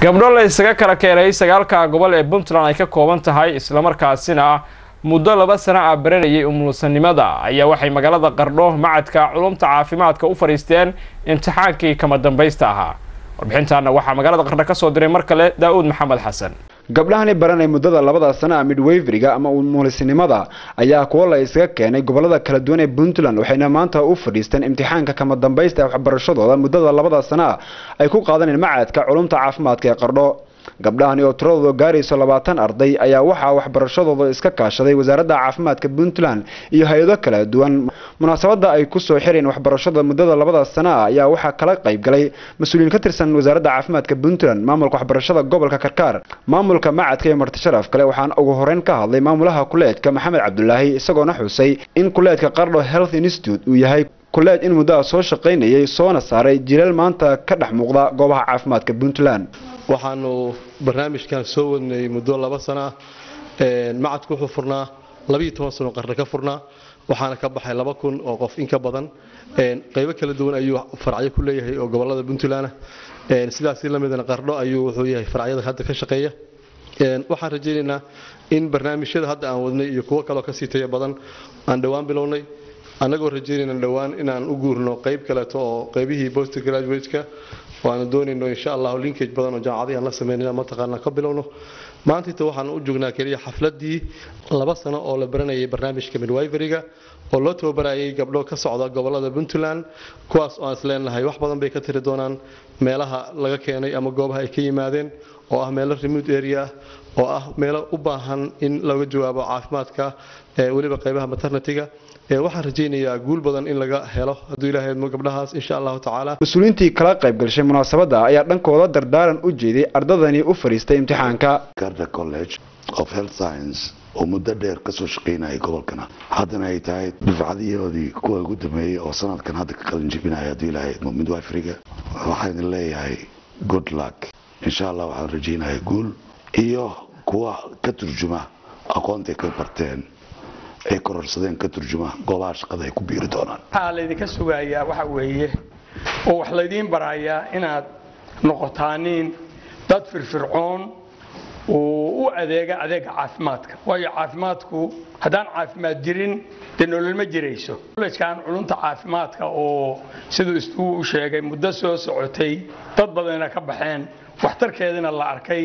gabdho la isaga kala keenay sagaalka gobol ee puntland ay ka kooban tahay islamarkaasina muddo laba sano ah baranayay umulsanimada ayaa waxay magaalada qardho macadka culumta caafimaadka u fadhiisteen imtixaankii kama dambaysta ahaa warbixintaana waxaa magaalada qardho kasoo diray mar kale daa-uud maxamed xasan gabdhahani baranay muddada labada sana midwayveriga ama umulisinimada ayaa kuwo la isaga keenay gobolada kala duwan ee puntland waxayna maanta u fadhiisteen imtixaanka kama dambaysta ee waxbarashadooda muddada labada sana ay ku qaadaneen macadka culumta caafimaadka ee qardho gabdhahani oo tiradooda gaarayso labaatan arday ayaa waxaa waxbarashadooda iska kaashaday wasaaradda caafimaadka puntland iyo hay-ado kala duwan munaasabada ay kusoo xireen waxbarashada muddada labada sana ayaa waxaa kala qayb galay mas-uuliyiin ka tirsan wasaaradda caafimaadka puntland maamulka waxbarashada gobolka karkaar maamulka macadka iyo martisharaf kale waxaana ugu horeyn ka hadlay maamulaha kuleedka maxamed cabdulaahi isagoona xusay in kuleedka qardho health institute uu yahay kuleed in muddaha soo shaqaynayay soona saaray jilaal maanta ka dhex muuqda goobaha caafimaadka puntland waxaanu barnaamijkan soo wadnay muddo laba sana ah macadku wuxuu furnaa labiiyo toban sano qarni ka furnaa waxaana ka baxay laba kun oo qof in ka badan qaybo kala duwan ayuu faracyo ku leeyahay oo gobolada puntland sidaasi lamidna qardho ayuu wuxuu yahay faracyada hadda ka shaqeeya waxaan rajaynaynaa in barnaamijyada hadda aan wadnay iyo kuwo kaleo kasii taya badan aan dhowaan bilownay annagoo rajaynayna dhowaan inaan u guurno qayb kaleeto oo qaybihii post graduateka waanu doonayno insha allahu linkage badan oo jaamacadii aan la sameynayna mataqaana ka bilowno maantayta waxaan u joognaa keliya xafladii laba sano oo la baranayay barnaamijka midwiveriga oo loo tababarayay gabdho ka socda gobolada puntland kuwaas oo aan isleenahay wax badan bay ka tiri doonaan meelaha laga keenay ama goobaha ay ka yimaadeen oo ah meelo remote area ah oo ah meelo u baahan in laga jawaabo caafimaadka weliba qaybaha maternityga waxaan rajaynayaa guul badan in laga helo hadduu ilahay idmo gabdhahaas insha allahu tacaala mas-uuliyiintii kala qayb gashay munaasabadda ayaa dhankooda dardaaran u jeeday ardadani u fadhiistay imtixaanka garda college of health science oo muddo dheer kasoo shaqaynayay gobolkana haddana ay tahay dufcadiyoodii kuwa ugu dambeeyey oo sanadkan hadda ka qalin jebinaya hadduu ilahay idmo midwifriga waxaan idin leeyahay good luck insha allah waxaan rajaynayaa guul iyo kuwa ka turjuma aqoontay ka barteen ay kororsadeen ka turjuma goobaha shaqada ay ku biiri doonaan waxaa laydinka sugayaa waxa weeye oo wax laydiin barayaa inaad noqotaaniin dad firfircoon oo u adeega adeega caafimaadka waayo caafimaadku haddaan caafimaad jirin dee nolol ma jirayso kolejkan culunta caafimaadka oo siduu istuu u sheegay muddo soo socotay dad badanna ka baxeen waxtarkeedina la arkay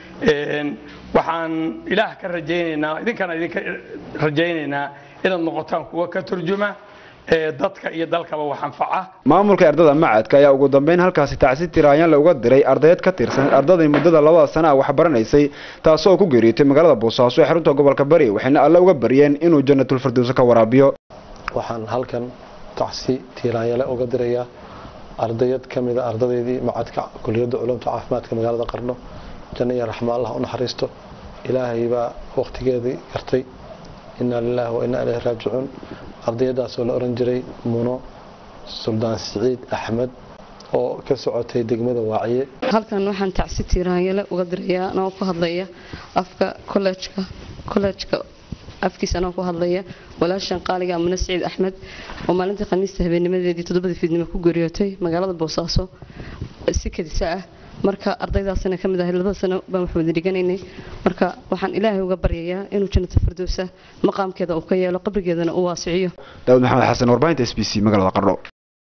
waxaan ilaah ka rajaynaynaa idinkana idinka rajaynaynaa inaad noqotaan kuwa ka turjuma dadka iyo dalkaba wax anfaca maamulka ardada macadka ayaa ugu dambeyn halkaasi tacsi tiraanyaanle uga diray ardayd ka tirsan ardaday muddada labada sana ah waxbaranaysay taasoo ku geeriyootay magaalada boosaaso ee xarunta gobolka bari waxayna alle uga baryeen inuu janatulfirdowso ka waraabiyo waxaan halkan tacsi tiiraanyale uga dirayaa ardayad ka mida ardadeydii macadka kuliyadda culumta caafimaadka magaalada qarno janno iyo raxma allah u naxariisto ilaahay baa waqtigeedii gartay inaa lilaahi wa innaa ilayhi raajicuun ardayadaasoo la oran jiray muno suldaan siciid axmed oo ka socotay degmada waaciye halkan waxaan tacsi tiiraanyale uga dirayaa anoo ku hadlaya afka kolejka kolejka afkiisa anoo ku hadlaya walaashan qaaliga amune siciid axmed oo maalintii khamiista habeennimadeedii toddobadii fiidnimo ku geeriyootay magaalada boosaaso si kadisa ah marka ardaydaasina ka mid ahay labada sano baan wax wada dhiganaynay marka waxaan ilaahay uga baryayaa inuu jannata firdowsa maqaamkeeda uu ka yeelo qabrigeedana uu waasiciyo daawud maxamed xasan warbaahinta s b c magaalada qardho